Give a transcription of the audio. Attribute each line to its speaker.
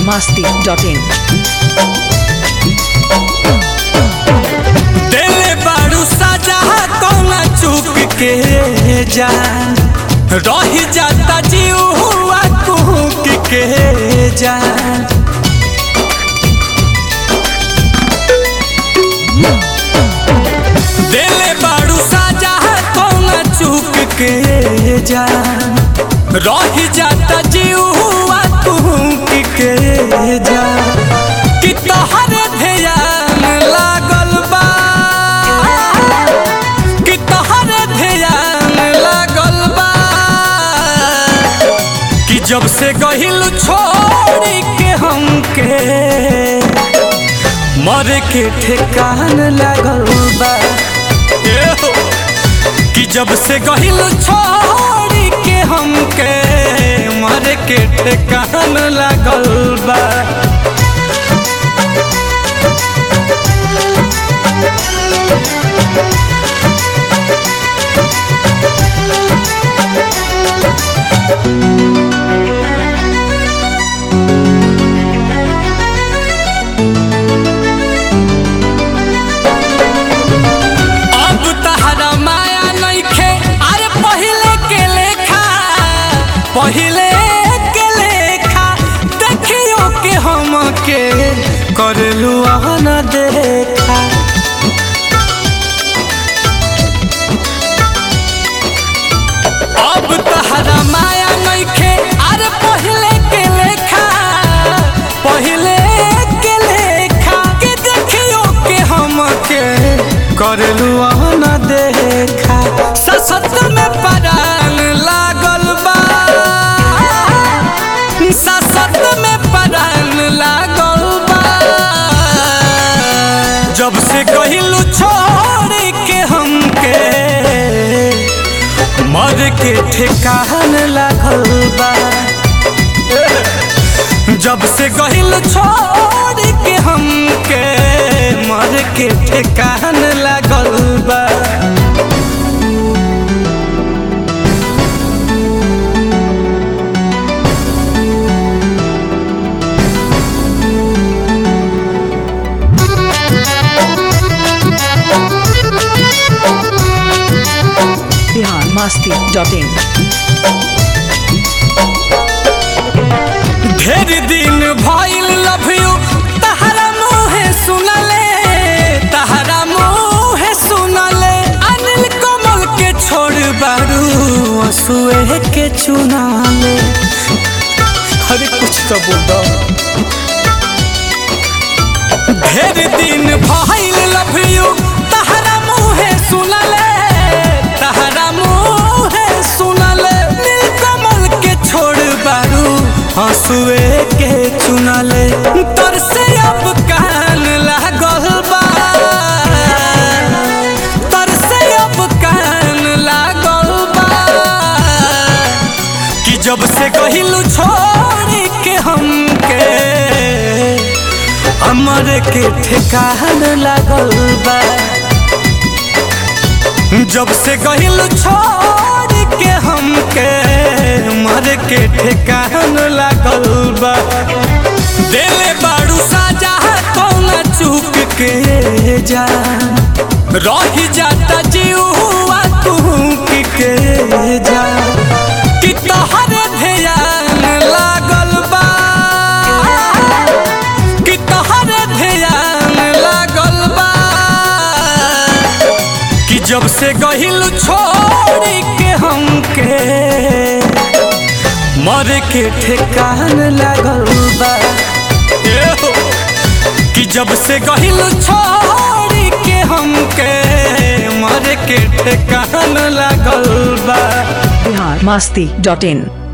Speaker 1: masti.in.
Speaker 2: देले बारू सजा कौना चुप के जान रही जाता जीव हुआ कुहक के जान देले बारू सजा कौना चुप के जान रही जाता जीव हुआ कुहक के जान कि तोहरे ध्यान लागल बा कि तोहरे ध्यान लागल बा कि जब से गहिल छोड़ी के हमके मरे के ठेकान लागल बा ए हो। कि जब से गहिल छोड़ी के हमके मरे के ठेकान लागल बा अब तहरा माया नइखे अरे पहिले के लेखा पहिले के लेखा देखियो के हम के करलू न देखा अब तहरा माया नइखे अरे पहिले के लेखा पहिले के लेखा के देखियो के हम के करलू न देखा ससत में परान लागल बा ससत में परान लागल बा जब से कहिलू छोड़ के हमके मर के ठेकान लागल बा जब से गहिल छोड़ के हमके मर के ठेकान लागल बा
Speaker 1: Bihar masti.in.
Speaker 2: ढेर दिन भइल लव यू तहरा मुहे सुनले तहरा मुहे सुनले अनिल कमल के छोड़ बारू असुए के चुनाले अरे कुछ तो बोल दो ढेर दिन भइल लव यू तहरा मुहे सुनले तहरा मुहे सुनले नीलकमल के छोड़ बारू हंसुए के चुनले तर से अब कान लागल बा तर से अब कान लागल बा कि जब से कहिलू छोड़ के हमके हमर के ठेकान लागल बा जब से गहिल छोड़ के हमके मर के ठेकान लागल बा देले बारू साजा कौना चूक के जान रही जाता जीव हुआ तू के जान कि तोहरे ध्यान लागल बा कि तोहरे ध्यान लागल बा कि जब से गहिल छोड़ के हमके मर के ठेकान लागल बा ए हो। कि जब से गहिल छोड़ के हमके मर के ठेकान लागल बा
Speaker 1: Bihar masti.in.